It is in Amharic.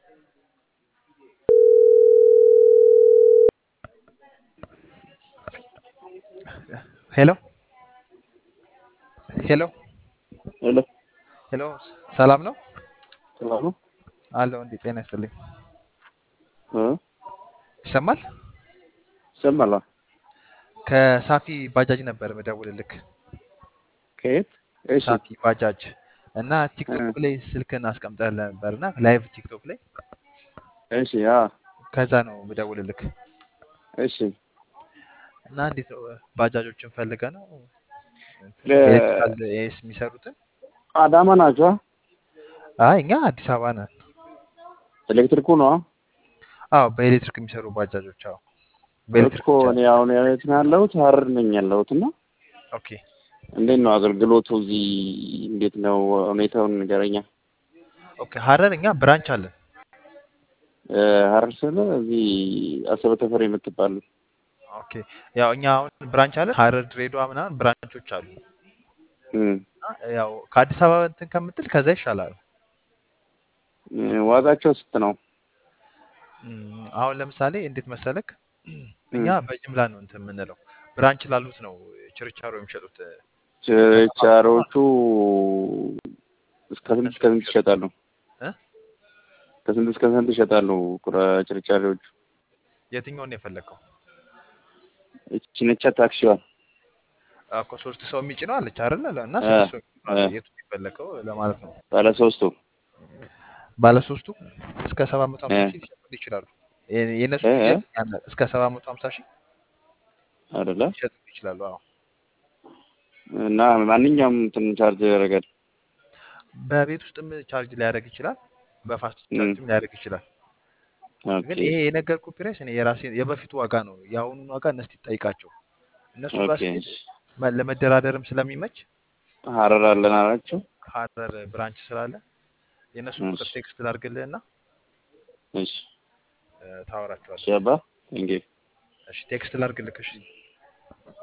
ሄሎ ሄሎ ሄሎ ሄሎ ሰላም ነው ሰላም ነው? አለው እንዴ? ጤና ይስጥልኝ። እ ይሰማል? ይሰማል? አዎ። ከሳፊ ባጃጅ ነበር ምደውልልክ። ከየት? እሺ ሳፊ ባጃጅ እና ቲክቶክ ላይ ስልክን አስቀምጠህ ነበር እና ላይቭ ቲክቶክ ላይ እሺ አዎ ከዛ ነው ምደውልልክ። እሺ እና እንዴት ነው ባጃጆችን ፈልገ ነው ለ- ኤሌክትሪካል ኤስ የሚሰሩትን? አዳማ ናቸው? አይ እኛ አዲስ አበባ ነን። ኤሌክትሪኩ ነው? አዎ በኤሌክትሪክ የሚሰሩ ባጃጆች። አዎ በኤሌክትሪክ እኮ ብቻ። እኔ አሁን የት ነው ያለሁት? ሀረር ነኝ ያለሁት እና ኦኬ እንዴት ነው አገልግሎቱ እዚህ እንዴት ነው ሁኔታውን ንገረኛ። ኦኬ ሀረር እኛ ብራንች አለን። እ ሀረር ስለ እዚህ አሰበ ተፈሪ የምትባሉ ኦኬ ያው እኛ አሁን ብራንች አለን ሀረር፣ ድሬዳዋ ምናምን ብራንቾች አሉ። እም፣ እና ያው ከአዲስ አበባ እንትን ከምትል ከዛ ይሻላል። እ ዋጋቸው ስንት ነው? እም፣ አሁን ለምሳሌ እንዴት መሰለክ እኛ እም፣ በጅምላ ነው እንትን የምንለው ብራንች ላሉት ነው ችርቻሮ የሚሸጡት ችርቻሮቹ እስከ ስንት እስከ ስንት ይሸጣሉ? እ? ከስንት እስከ ስንት ይሸጣሉ? ቁራ- ችርቻሮቹ የትኛውን ነው የፈለግከው? እቺ ነቻ ታክሲዋ እኮ ሶስት ሰው የሚጭነው አለች አይደለ? እና እ ስድስት ሰው የሚጭነው እ አለ። የቱ ነው የፈለግከው ለማለት ነው። ባለ ሶስቱ ባለሶስቱ እስከ ሰባት መቶ እ ሀምሳ ሺህ ሊሸጡ ይችላሉ። የ- የእነሱ እ እ ሽያጭ ያን እስከ ሰባት መቶ ሀምሳ ሺህ አይደለ ሊሸጡ ይችላሉ። አዎ እና ማንኛውም እንትን ቻርጅ ያደርጋል። በቤት ውስጥም ቻርጅ ሊያደርግ ይችላል። በፋስት እም፣ ቻርጅም ሊያደርግ ይችላል። ኦኬ ግን ይሄ የነገርኩህ ፕራይስ እኔ የራሴ የበፊቱ ዋጋ ነው። የአሁኑን ዋጋ እነስቲ ጠይቃቸው። እነሱ ጋር ኦኬ ስትሄድ እሺ። መ- ለመደራደርም ስለሚመች ሀረር አለን አላቸው። ሀረር ብራንች ስላለ የእነሱን ቁጥር እሺ ቴክስት ላድርግልህና እሺ እ፣ ታወራቸዋለህ። እሺ አባ ቴንኪው እሺ ቴክስት ላድርግልህ። እሺ